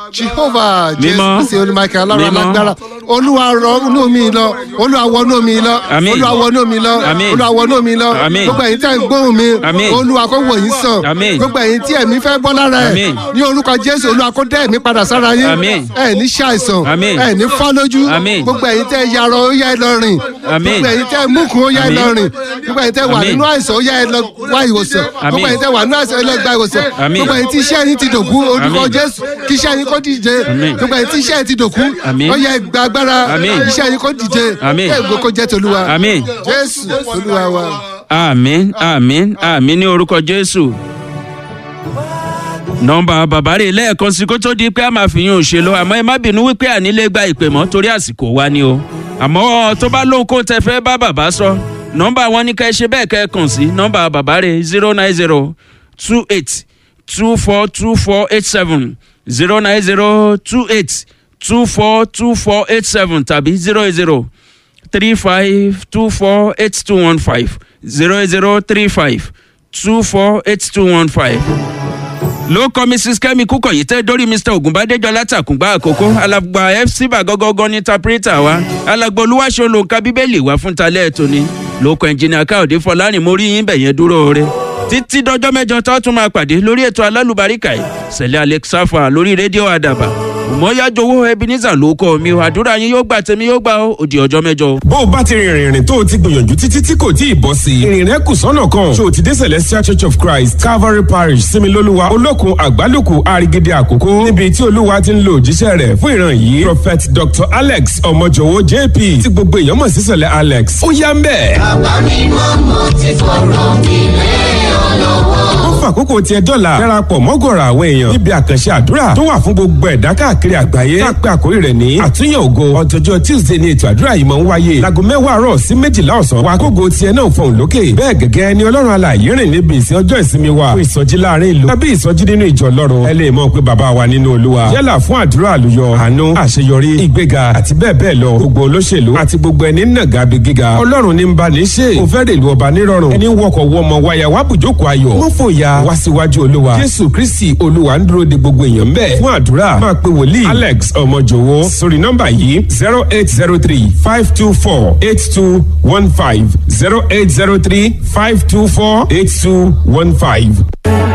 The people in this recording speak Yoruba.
jehovah jésù Mímọ́. kristi olùmọ̀kẹ́ ọlọ́run Mímọ́. alágbára olúwa rọ inú mi lọ olúwa wọ inú mi lọ Àmín. olúwa wọ inú mi lọ Àmín. olúwa wọ inú mi lọ Àmín. gbogbo ẹ̀yin tẹ́ ń gbóhùn mi Àmín. olúwa kó wò yín sàn Àmín. gbogbo ẹ̀yin tí ẹ̀mí fẹ́ bọ́ lára ẹ̀ Àmín. ní orúkọ jésù olúwa kó dẹ́ ẹ̀mí padà sára yín Àmín. ẹ̀ ní ṣàìsàn Àmín. ẹ̀ ní fọ́ lójú Àmín. gbogbo ẹ̀yin tẹ́ yarọ ó yá ẹ lọ rìn Àmín. gbogbo ẹ̀yin tẹ́ múkun ó yá ẹ Àmín. lọ rìn gbogbo ẹ̀yin tẹ́ wà Àmín. nínú àìsàn ó yá ẹ lọ wá ìwòsàn Àmín. gbogbo ẹ̀yin tẹ́ wà nínú àìsàn ó yá ẹ lọ gba ìwòsàn Àmín. gbogbo ẹ̀yin tí iṣẹ́ yín ti dòkú orúkọ Àmín. jésù kí iṣẹ́ yín kó díje Àmín. gbogbo ẹ̀yin tí iṣẹ́ yín ti dòkú Àmín. ó yá ẹ gba agbára Àmín. iṣẹ́ yín kó díje Àmín. kí ègbó kó jẹ́ tolúwa àmín jésù olúwa wa. àmín àmín àmín ní orúkọ jésù. nọmba bàbá rè lẹ́ẹ̀kan sí kó tó di pé a máa fi yín òṣèlú àmọ́ ẹ má bínú wípé ànílé gba ìpè mọ́ torí àsìkò wa ni o àmọ́ tó bá lóhun kó tẹ fẹ́ bá bàbá sọ nọmba wọn ní ká ẹ ṣe bẹ́ẹ̀ kẹ́ ẹ kàn sí nọmba bàbá rè zero nine zero two eight two four two four eight seven zero nine zero two eight two four two four eight seven tàbí zero eight zero three five two four eight two one five zero zero three five two four eight two one five. ló kọ́ mrs kemi kúkọ̀yí tẹ́ dórí mr ògùnbádéjọ látàkùngbà àkókò alàgbà fc bàgọ́gọ́gọ́ ní tapirita wa alàgbà olúwaṣọ lòǹkà bíbélì wá fún talẹ́ ètò ni lóko ẹnjìnìà káòdé fọlárin mo rí yín bẹ̀yẹn dúró rẹ títí dọjọ́ mẹ́jọ tó tún máa pàdé lórí ètò alálùbáríkà yìí sẹ̀lẹ̀ alexafa lórí rédíò àdàbà òmòyájowó ebenezer ló kọ́ mi o àdúrà yín yóò gbà tèmi yóò gbà ó òdì ọjọ́ mẹ́jọ o. bó o bá ti rìnrìn ìrìn tó o ti gbìyànjú títí tí kò tí ì bọ́ sí i ìrìn rẹ kù sọ́nà kan ṣé o ti dé celestial church of christ calvary parish similoluwa olókun àgbálùkù arigide àkókò níbi tí olúwa ti ń lo òjíṣẹ́ rẹ̀ fún ìran yìí prophet dr alex ọmọjọwọ jp tí gbogbo èèyàn mọ̀ sí sẹ̀lẹ̀ alex ó yá ń bẹ̀. ó fàkókò tiẹ̀ dọ́là darapọ̀ mọ́gọ̀rọ̀ àwọn èèyàn níbi àkànṣe àdúrà tó wà fún gbogbo ẹ̀dá káàkiri àgbáyé tá a pé àkórí rẹ̀ ní àtúnyẹ̀ ògo ọ̀tọ̀jọ́ tuesday ni ètò àdúrà yìí máa ń wáyé láago mẹ́wàá àárọ̀ sí méjìlá ọ̀sán wa kógo tiẹ̀ náà fọ̀hún lókè bẹ́ẹ̀ gẹ́gẹ́ ni ọlọ́run alààyè rìn níbi ìsìn ọjọ́ ìsinmi wa fún ìsọjí láàrin ìlú tàbí ìsọjí nínú ìjọ ọlọ́run ẹ lè mọ̀ pé bàbá wa nínú olúwa yálà fún àdúrà àlùyọ àánú àṣeyọrí ìgbéga àti bẹ́ẹ̀ bẹ́ẹ̀ lọ gbogbo olóṣèlú àti gbogbo ẹni nàgà bí gíga ọlọ́run ní ń bá ní ṣe kò fẹ́ rèlú ọba nírọ̀rùn ẹni wọkọ̀ wọmọ wáyà wá bùjókòó ayọ̀ mọ́ fòyà wá síwájú olúwa jésù kristi olúwa ń dúró de gbogbo èèyàn bẹ́ẹ̀ fún àdúrà máa pe wòlíì alex ọmọjòwó sórí nọ́mbà yìí zero eight zero three five two four eight two one five zero eight zero three five two four eight two one five.